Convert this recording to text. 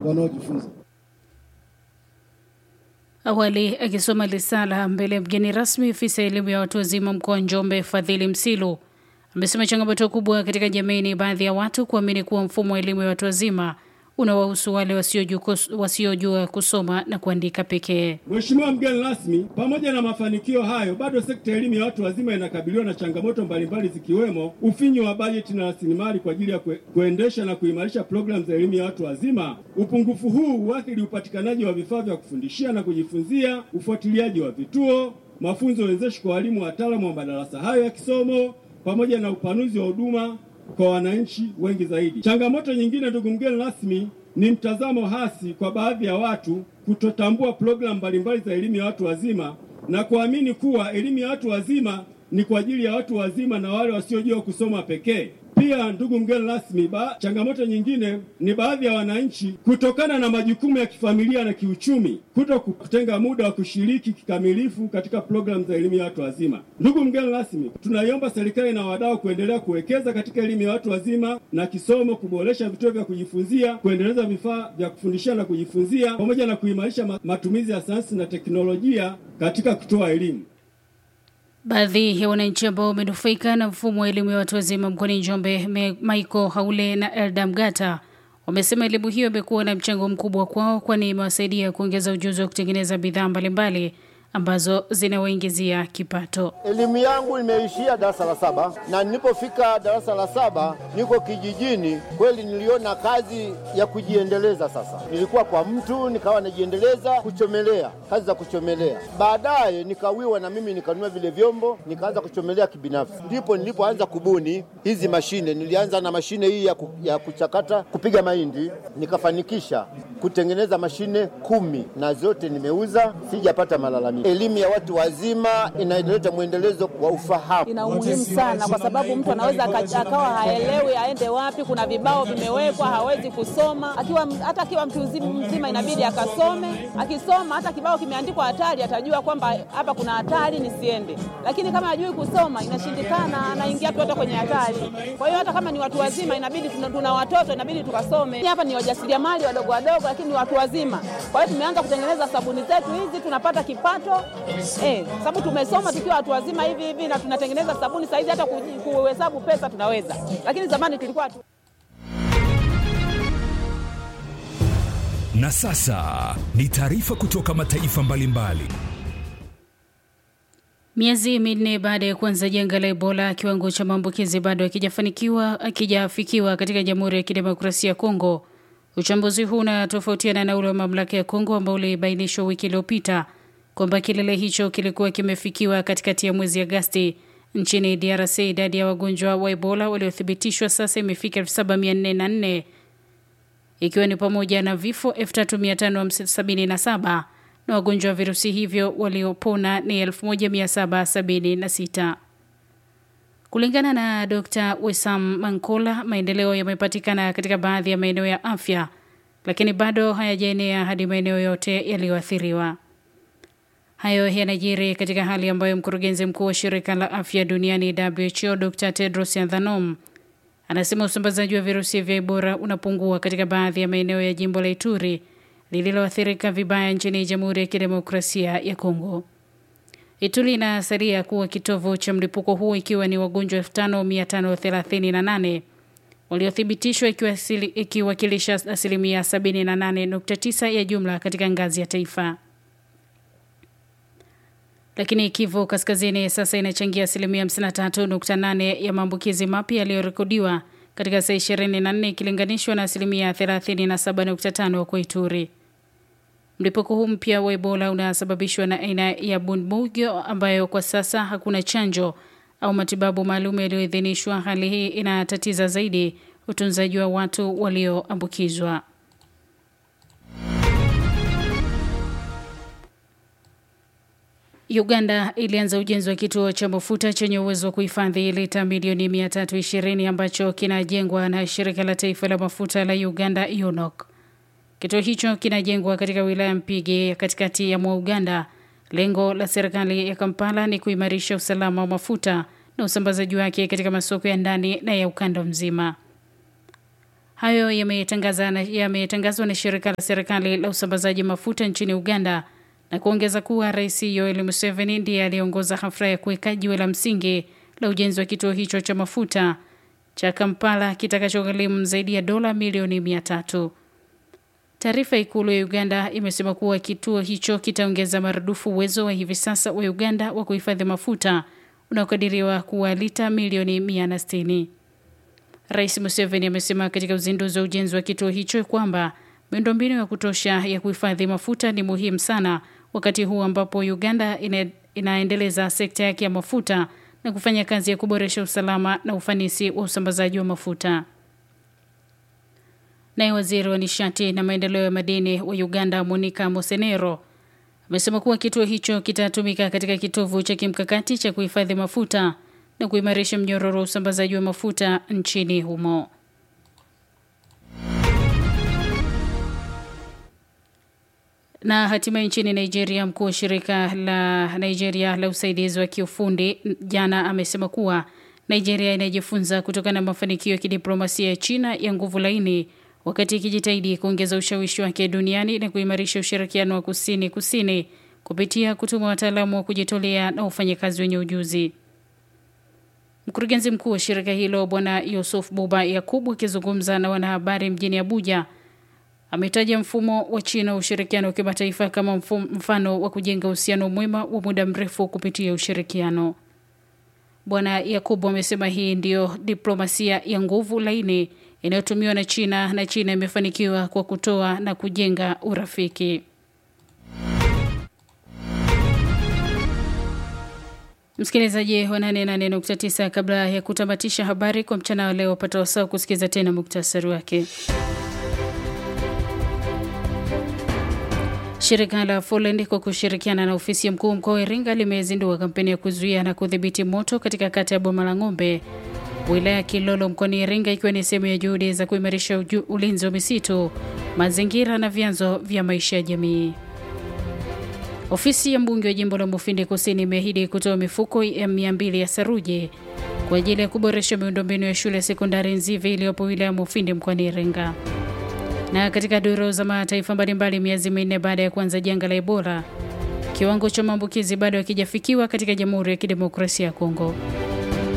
wanaojifunza. Awali akisoma risala mbele ya mgeni rasmi, ofisa ya elimu ya watu wazima mkoa wa Njombe Fadhili Msilu amesema changamoto kubwa katika jamii ni baadhi ya watu kuamini kuwa mfumo wa elimu ya watu wazima unawahusu wale wasiojua wasiojua kusoma na kuandika pekee. Mheshimiwa mgeni rasmi, pamoja na mafanikio hayo, bado sekta ya elimu ya watu wazima inakabiliwa na changamoto mbalimbali zikiwemo ufinyu wa bajeti na rasilimali kwa ajili ya kue, kuendesha na kuimarisha programu za elimu ya watu wazima. Upungufu huu huathiri upatikanaji wa vifaa vya kufundishia na kujifunzia, ufuatiliaji wa vituo, mafunzo wezeshi kwa walimu wataalamu wa madarasa hayo ya kisomo, pamoja na upanuzi wa huduma kwa wananchi wengi zaidi. Changamoto nyingine, ndugu mgeni rasmi, ni mtazamo hasi kwa baadhi ya watu kutotambua programu mbalimbali za elimu ya watu wazima na kuamini kuwa elimu ya watu wazima ni kwa ajili ya watu wazima na wale wasiojua kusoma pekee. Pia ndugu mgeni rasmi, ba, changamoto nyingine ni baadhi ya wananchi kutokana na majukumu ya kifamilia na kiuchumi kuto kutenga muda wa kushiriki kikamilifu katika programu za elimu ya watu wazima. Ndugu mgeni rasmi, tunaiomba serikali na wadau kuendelea kuwekeza katika elimu ya watu wazima na kisomo, kuboresha vituo vya kujifunzia, kuendeleza vifaa vya kufundishia na kujifunzia, pamoja na kuimarisha matumizi ya sayansi na teknolojia katika kutoa elimu. Baadhi ya wananchi ambao wamenufaika na mfumo wa elimu ya watu wazima mkoani Njombe, Michael Haule na Elda Mgata, wamesema elimu hiyo imekuwa na mchango mkubwa kwao, kwani imewasaidia kuongeza ujuzi wa kutengeneza bidhaa mbalimbali ambazo zinawaingizia kipato. Elimu yangu imeishia darasa la saba, na nilipofika darasa la saba niko kijijini, kweli niliona kazi ya kujiendeleza. Sasa nilikuwa kwa mtu nikawa najiendeleza kuchomelea, kazi za kuchomelea. Baadaye nikawiwa na mimi nikanunua vile vyombo, nikaanza kuchomelea kibinafsi. Ndipo nilipoanza kubuni hizi mashine. Nilianza na mashine hii ya, ku, ya kuchakata kupiga mahindi, nikafanikisha kutengeneza mashine kumi na zote nimeuza, sijapata malalamiko. Elimu ya watu wazima inaleta mwendelezo wa ufahamu. Ina umuhimu sana, kwa sababu mtu anaweza akawa haelewi aende wapi. Kuna vibao vimewekwa, hawezi kusoma. Akiwa hata akiwa mtu mzima inabidi akasome. Akisoma hata kibao kimeandikwa hatari, atajua kwamba hapa kuna hatari, nisiende. Lakini kama hajui kusoma, inashindikana, anaingia tu hata kwenye hatari. Kwa hiyo hata kama ni watu wazima, inabidi tuna, tuna watoto, inabidi tukasome. Hapa ni wajasiriamali wadogo wadogo, lakini ni watu wazima. Kwa hiyo tumeanza kutengeneza sabuni zetu hizi, tunapata kipato eh, sababu tumesoma tukiwa watu wazima hivi hivi na tunatengeneza sabuni saizi, hata kuhesabu pesa tunaweza, lakini zamani tulikuwa tu. Na sasa ni taarifa kutoka mataifa mbalimbali. Miezi minne baada ya kuanza janga la Ebola, kiwango cha maambukizi bado hakijafanikiwa akijafikiwa katika Jamhuri ya Kidemokrasia ya Kongo. Uchambuzi huu unatofautiana na ule wa mamlaka ya Kongo ambao ulibainishwa wiki iliyopita kwamba kilele hicho kilikuwa kimefikiwa katikati ya mwezi Agasti. Nchini DRC, idadi ya wagonjwa wa Ebola waliothibitishwa sasa imefika 7404 ikiwa ni pamoja na vifo 3577 na wagonjwa wa virusi hivyo waliopona ni 1776. Kulingana na Dr. Wesam Mankola, maendeleo yamepatikana katika baadhi ya maeneo ya afya, lakini bado hayajaenea hadi maeneo yote yaliyoathiriwa. Hayo yanajiri katika hali ambayo mkurugenzi mkuu wa shirika la afya duniani WHO Dr. Tedros Adhanom anasema usambazaji wa virusi vya Ebola unapungua katika baadhi ya maeneo ya jimbo la Ituri lililoathirika vibaya nchini Jamhuri ya Kidemokrasia ya Kongo. Ituri inasalia kuwa kitovu cha mlipuko huu ikiwa ni wagonjwa 5538 waliothibitishwa ikiwakilisha asilimia 78.9 ya jumla katika ngazi ya taifa lakini Kivu Kaskazini sasa inachangia asilimia 53.8 ya maambukizi mapya yaliyorekodiwa katika saa 24 ikilinganishwa na asilimia 37.5 kwa Ituri. Mlipuko huu mpya wa Ebola unasababishwa na aina ya Bundibugyo ambayo kwa sasa hakuna chanjo au matibabu maalum yaliyoidhinishwa. Hali hii inatatiza zaidi utunzaji wa watu walioambukizwa. Uganda ilianza ujenzi wa kituo cha mafuta chenye uwezo wa kuhifadhi lita milioni 320 ambacho kinajengwa na shirika la taifa la mafuta la Uganda UNOC. Kituo hicho kinajengwa katika wilaya Mpigi ya katikati ya mwa Uganda. Lengo la serikali ya Kampala ni kuimarisha usalama wa mafuta na usambazaji wake katika masoko ya ndani na ya ukanda mzima. Hayo yametangazwa na, yametangazwa na shirika la serikali la usambazaji mafuta nchini Uganda na kuongeza kuwa Rais Yoweri Museveni ndiye aliongoza hafla ya kuweka jiwe la msingi la ujenzi wa kituo hicho cha mafuta cha Kampala kitakachogharimu zaidi ya dola milioni mia tatu. Taarifa ya ikulu ya Uganda imesema kuwa kituo hicho kitaongeza maradufu uwezo wa hivi sasa wa Uganda wa kuhifadhi mafuta unaokadiriwa kuwa lita milioni 160. Rais Museveni amesema katika uzinduzi wa ujenzi wa kituo hicho kwamba miundombinu ya kutosha ya kuhifadhi mafuta ni muhimu sana wakati huu ambapo Uganda ina, inaendeleza sekta yake ya mafuta na kufanya kazi ya kuboresha usalama na ufanisi wa usambazaji wa mafuta. Naye waziri wa nishati na maendeleo ya madini wa Uganda Monica Mosenero amesema kuwa kituo hicho kitatumika katika kitovu cha kimkakati cha kuhifadhi mafuta na kuimarisha mnyororo wa usambazaji wa mafuta nchini humo. Na hatimaye nchini Nigeria, mkuu wa shirika la Nigeria la usaidizi wa kiufundi jana amesema kuwa Nigeria inajifunza kutokana na mafanikio ya kidiplomasia ya China ya nguvu laini wakati ikijitahidi kuongeza ushawishi wake duniani na kuimarisha ushirikiano wa kusini kusini kupitia kutuma wataalamu wa kujitolea na wafanyakazi wenye ujuzi. Mkurugenzi mkuu wa shirika hilo Bwana Yusuf Buba Yakubu akizungumza na wanahabari mjini Abuja ametaja mfumo wa China wa ushirikiano wa kimataifa kama mfano wa kujenga uhusiano mwema wa muda mrefu kupitia ushirikiano. Bwana Yakubu amesema hii ndiyo diplomasia ya nguvu laini inayotumiwa na China na China imefanikiwa kwa kutoa na kujenga urafiki. Msikilizaji wa 88.9, kabla ya kutamatisha habari kwa mchana wa leo, pata wasaa kusikiza tena muktasari wake. Shirika la Folend kwa kushirikiana na ofisi ya mkuu mkoa wa Iringa limezindua kampeni ya kuzuia na kudhibiti moto katika kata ya Boma la Ng'ombe, wilaya ya Kilolo mkoani Iringa, ikiwa ni sehemu ya juhudi za kuimarisha ulinzi wa misitu, mazingira na vyanzo vya maisha ya jamii. Ofisi ya mbunge wa jimbo la Mufindi Kusini imeahidi kutoa mifuko ya mia mbili ya saruji kwa ajili ya kuboresha miundombinu ya shule ya sekondari Nzivi iliyopo wilaya ya Mufindi mkoani Iringa. Na katika duru za mataifa mbalimbali, miezi minne baada ya kuanza janga la Ebola, kiwango cha maambukizi bado hakijafikiwa katika Jamhuri ya Kidemokrasia ya Kongo.